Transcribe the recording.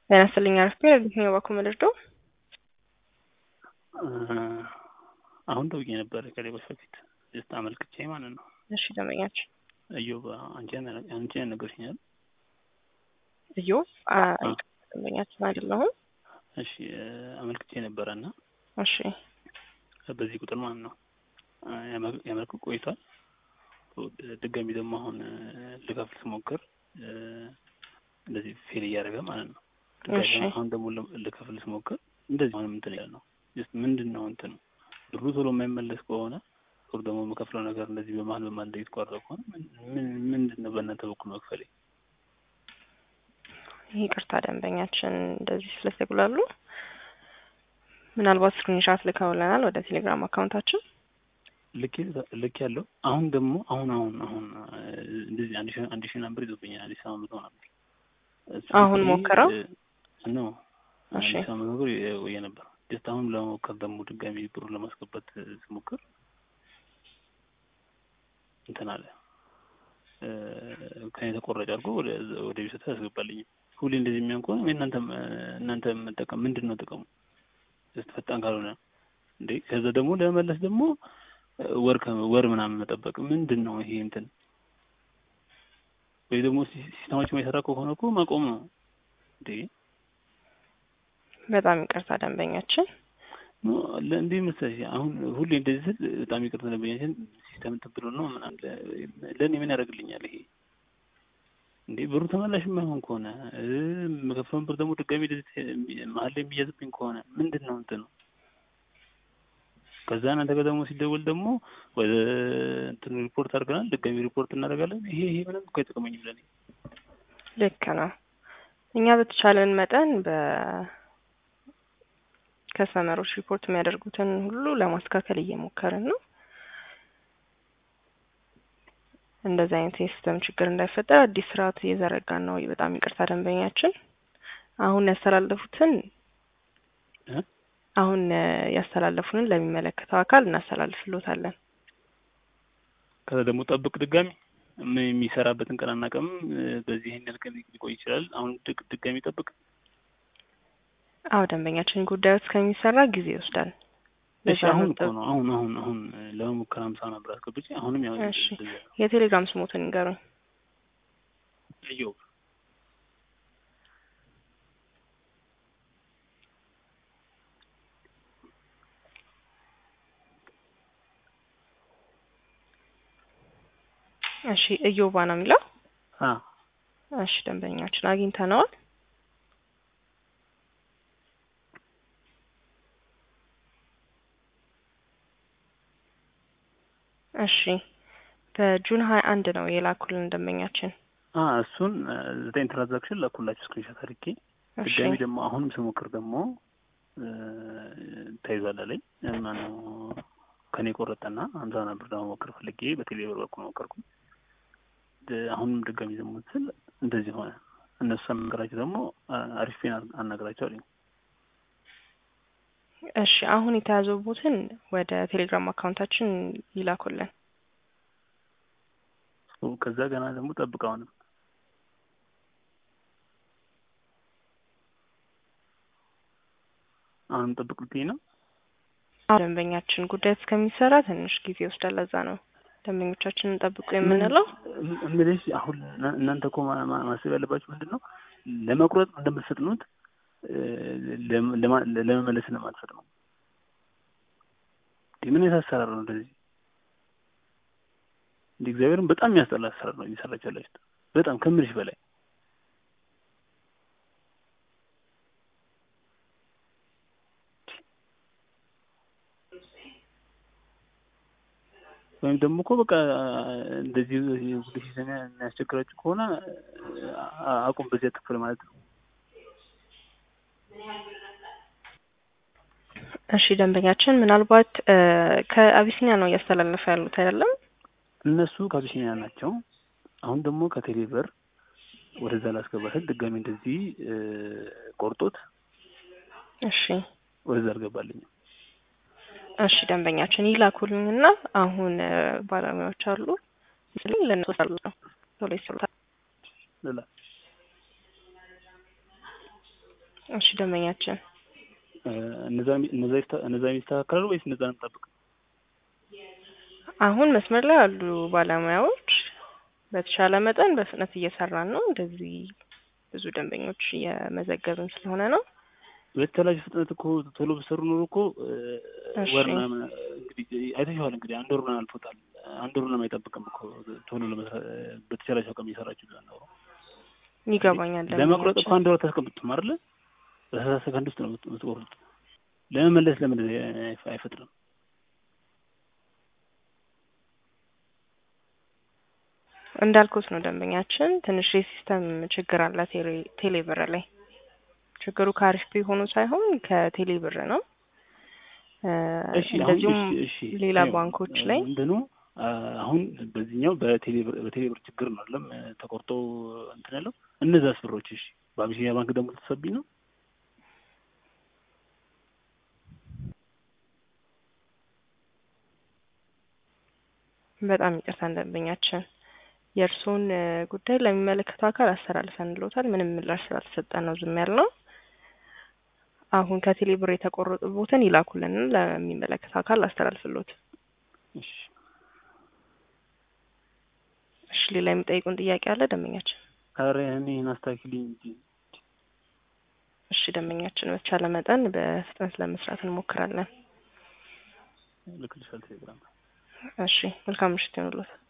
ጤና ይስጥልኝ አረፍቴ ለየትኛው በኩል ምልርደው አሁን ደውዬ ነበረ ከሌሎች በፊት ጀስት አመልክቼ ማለት ነው። እሺ ደንበኛችን እዮብ አንቺ አንቺ ነገርሽኛል። እዮብ ደንበኛችን አይደለሁም። እሺ አመልክቼ ነበረ እና እሺ በዚህ ቁጥር ማለት ነው ያመልክ ቆይቷል። ድጋሚ ደግሞ አሁን ልከፍል ስሞክር እንደዚህ ፌል እያደረገ ማለት ነው። እሺ አሁን ደግሞ ልከፍል ስሞክር እንደዚህ አሁንም እንትን ያለ ነው። ጀስት ምንድን ነው እንትን ብሩ ቶሎ የማይመለስ ከሆነ ቶሎ ደግሞ የምከፍለው ነገር እንደዚህ በመሀል በመሀል እንደዚህ የተቋረጠ ከሆነ ምንድን ነው በእናንተ በኩል መክፈሌ? ይቅርታ ደንበኛችን እንደዚህ ስለተጉላሉ ምናልባት ስክሪንሻት ልከውልናል ወደ ቴሌግራም አካውንታችን ልክ ልክ ያለው አሁን ደግሞ አሁን አሁን አሁን እንደዚህ አንድ ሺህ አንድ ሺህ ነበር ይዞብኛል አዲስ አበባ መቶ ነበር አሁን ሞክረው ነው እሺ አዲስ አበባ መቶ ወየ ነበር ጀስት አሁን ለመሞከር ደግሞ ድጋሚ ብሩን ለማስገባት ስሞክር እንትን አለ ከኔ ተቆራጭ አድርጎ ወደ ወደ ቢሰታ ያስገባልኝም ሁሌ እንደዚህ የሚሆን ከሆነ እናንተ እናንተ መጠቀም ምንድን ነው ጥቅሙ? ጀስት ፈጣን ካልሆነ እንዴ ከዛ ደግሞ ለመመለስ ደግሞ ወር ወር ምናምን መጠበቅ ምንድን ነው ይሄ እንትን ወይ ደግሞ ሲስተማችን የማይሰራ ከሆነ እኮ ማቆም ነው እንዴ በጣም ይቅርታ ደንበኛችን እንዲህ መሰለሽ አሁን ሁሌ እንደዚህ ስል በጣም ይቅርታ ደንበኛችን ሲስተም እንትን ብሎ ነው ምናምን ለእኔ ምን ያደርግልኛል ይሄ እንዴ ብሩ ተመላሽ የማይሆን ከሆነ የምከፍለውን ብር ደግሞ ድጋሚ መሀል ላይ የሚያዝብኝ ከሆነ ምንድን ነው እንትን ነው ከዛ እናንተ ጋር ደግሞ ሲደወል ደግሞ ወደ እንትን ሪፖርት አድርገናል ድጋሚ ሪፖርት እናደርጋለን ይሄ ይሄ ምንም እኮ አይጠቅመኝም ለእኔ ልክ ነው እኛ በተቻለን መጠን በ ከስተመሮች ሪፖርት የሚያደርጉትን ሁሉ ለማስተካከል እየሞከርን ነው እንደዚህ አይነት የሲስተም ችግር እንዳይፈጠር አዲስ ስርዓት እየዘረጋን ነው። በጣም ይቅርታ ደንበኛችን። አሁን ያስተላለፉትን አሁን ያስተላለፉንን ለሚመለከተው አካል እናስተላልፍሎታለን። ከዛ ደግሞ ጠብቅ ድጋሚ የሚሰራበትን ቀን አናውቅም። በዚህ ይህን ያህል ቀን ሊቆይ ይችላል። አሁን ድጋሚ ጠብቅ። አዎ ደንበኛችን ጉዳዩ እስከሚሰራ ጊዜ ይወስዳል። እሺ አሁን እኮ ነው አሁን አሁን አሁን ለመሞከር ሀምሳ ነበር አስገብቼ አሁንም ያው እሺ የቴሌግራም ስሞትን ንገሩኝ። እዮብ እሺ እዮባ ነው የሚለው። አ እሺ ደንበኛችን አግኝተነዋል። እሺ በጁን ሀያ አንድ ነው የላኩልን ደንበኛችን። አ እሱን ዘጠኝ ትራንዛክሽን ላኩላችሁ ስክሪንሾት አድርጌ ድጋሚ ደግሞ አሁንም ስሞክር ደግሞ ተይዟል አለኝ። ማነው ከኔ ቆረጠና ሀምሳ ነበር ለመሞከር ፈልጌ በቴሌብር በኩል ሞከርኩ። አሁንም ድጋሚ ደግሞ ስል እንደዚህ ሆነ። እነሱ አናገራቸው ደግሞ አሪፍ ፔን አናገራቸው አለኝ። እሺ አሁን የተያዘቡትን ወደ ቴሌግራም አካውንታችን ይላኩልን። ከዛ ገና ደግሞ ጠብቅ አሁንም አሁንም ጠብቅ ልትይ ነው? ደንበኛችን ጉዳይ እስከሚሰራ ትንሽ ጊዜ ይወስዳል። ለዛ ነው ደንበኞቻችንን ጠብቁ የምንለው። እምልሽ አሁን እናንተ እኮ ማሰብ ያለባችሁ ምንድን ነው ለመቁረጥ እንደምትፈጥኑት ለመመለስ እንደማትፈጥኑ ምን አይነት አሰራር ነው እንደዚህ? እንደ እግዚአብሔርን በጣም የሚያስጠላ አሰራር ነው እየሰራችሁ ያላችሁት፣ በጣም ከምልሽ በላይ ወይም ደግሞ እኮ በቃ እንደዚህ ሁሉ ሲሰማ የሚያስቸግራችሁ ከሆነ አቁም፣ በዚያ ትክፍል ማለት ነው። እሺ ደንበኛችን ምናልባት ከአቢሲኒያ ነው እያስተላለፈ ያሉት አይደለም? እነሱ ከአቢሲኒያ ናቸው። አሁን ደግሞ ከቴሌብር ወደዛ ላስገባ ስል ድጋሚ እንደዚህ ቆርጦት እሺ ወደዛ አልገባልኝም። እሺ ደንበኛችን ይላኩልኝና አሁን ባለሙያዎች አሉ ለነሱ ሳሉ ቶሎ ይሰሩታል። ሌላ እሺ ደንበኛችን እ፣ እነዛ እነዛ ይስተ- እነዛ የሚስተካከላሉ ወይስ እነዛ ነው የምጠብቀው? አሁን መስመር ላይ ያሉ ባለሙያዎች በተሻለ መጠን በፍጥነት እየሰራን ነው። እንደዚህ ብዙ ደንበኞች እየመዘገብን ስለሆነ ነው። በተላጅ ፍጥነት እኮ ቶሎ ብሰሩ ኖሮ እኮ እ፣ እሺ። ወር ምናምን እንግዲህ አይተሽዋል። እንግዲህ አንድ ወር ምናምን አልፎታል። አንድ ወር ምናምን አይጠብቅም እኮ ቶሎ ለመስራት በተቻላቸው አቅም እየሰራችሁ ቢሆን ኖሮ ይገባኛል። ለመቁረጥ እኮ ደንበኛችን አንድ ወር አታስቀምጡም አይደለ? በሰላሳ ሰከንድ ውስጥ ነው የምት- የምትቆርጡት። ለመመለስ ለምን አይፈ- አይፈጥርም? እንዳልኩት ነው ደንበኛችን ትንሽ የሲስተም ችግር አለ ቴሌ- ቴሌብር ላይ ችግሩ ከአሪፍ ፔ ሆኖ ሳይሆን ከቴሌብር ነው። እ፣ እሺ አሁን እንደዚሁም እሺ እሺ ሌላ ይኸው፣ ባንኮች ላይ ምንድን ነው አ፣ አሁን በዚህኛው በቴሌብር በቴሌብር ችግር ነው አይደለም ተቆርጦ እንትን ያለው እነዛስ ብሮች እሺ በአቢሲኒያ ባንክ ደግሞ ልትሰብኝ ነው በጣም ይቅርታ ደንበኛችን የእርስዎን እ፣ ጉዳይ ለሚመለከተው አካል አስተላልፈንልዎታል። ምንም ምላሽ ስላልተሰጠን ነው ዝም ያልነው። አሁን ከቴሌ ብር የተቆረጡበትን ይላኩልን ለሚመለከተው አካል አስተላልፍልዎት። እሺ እሺ ሌላ የሚጠይቁን ጥያቄ አለ ደንበኛችን? ኧረ እኔን አስታኪልኝ እንጂ እሺ ደንበኛችን በተቻለ መጠን በፍጥነት ለመስራት እንሞክራለን። ልክልሻል ቴሌግራም እሺ መልካም ምሽት ይሁንልዎት።